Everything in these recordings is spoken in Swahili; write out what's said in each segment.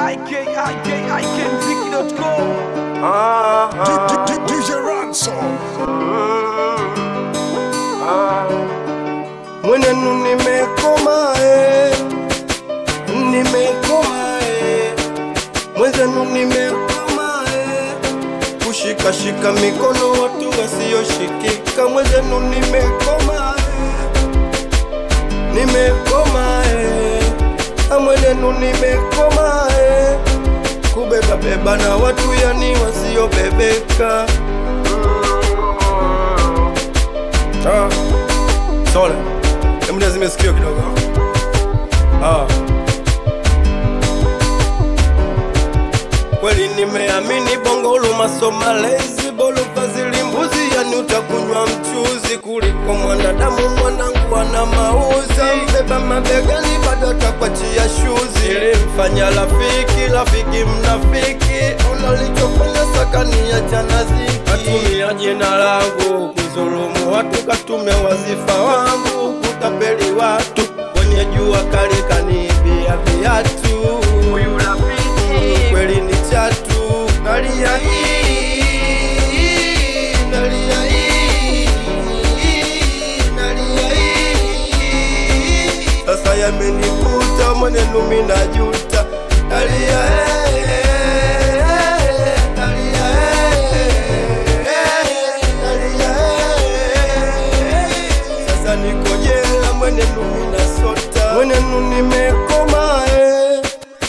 ikikmziki.com DJ Ransom. mwenenu nimekoma eh. nimekoma eh. mwenzenu nimekoma eh. kushikashika mikono watu wasioshikika mwenzenu nimekoma eh. nimekoma eh. Ah, mwenenu nimekoma eh. kubebabeba na watu yani wasiobebeka ah. Sole, hebu niazime sikio kidogo. Ah. Kweli nimeamini bongo ulumaso malezi bolo fazili mbuzi, yani utakunywa mchuzi kuliko mwanadamu. Mwanangu ana mauzi, mbeba mabegani bado takwachia shuzi. Ilimfanya rafiki, rafiki mnafiki, unalichofanya sakani ya janaziki. Katumia jina langu kuzulumu watu, katumia wazifa wangu kutapeli watu, kwenye jua kali kaniibia viatu. Huyu rafiki kweli ni chatu, nalia hii, nalia hii, nalia hii. Sasa yamenikuta mwenenu minajuta, nalia eh, nalia eh, nalia eh. Sasa niko jela mwenenu minasota, mwenenu nimekoma eh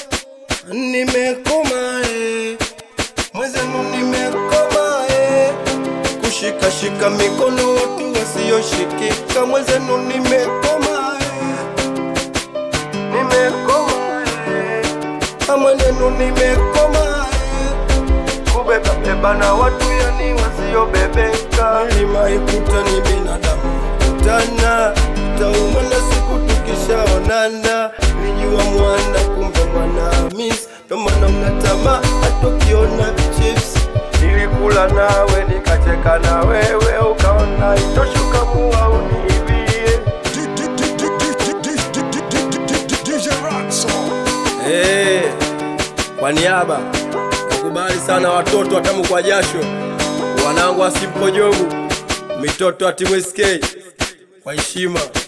nimekoma eh, mwenzenu nimekoma eh, kushikashika mikono watu wasioshikika, mwenzenu nimekoma eh, nimekoma eh, ah, mwenenu nimekoma eh, kubebabeba na watu yani wasiobebeka. Milima ikuta ni binadamu kutana, tauma na siku tukishaonana, nilijua mwana kumbe mwana miss, ndo maana mnatama hata ukiona vichips. Nilikula nawe nikacheka na wewe, ukaona itoshuka mua uniibie. DJ Ransom. Hey, kwa niaba nakubali sana watoto watamu kwa jasho, wanangu wa Simple Jobu, mitoto wa timu SK kwa heshima.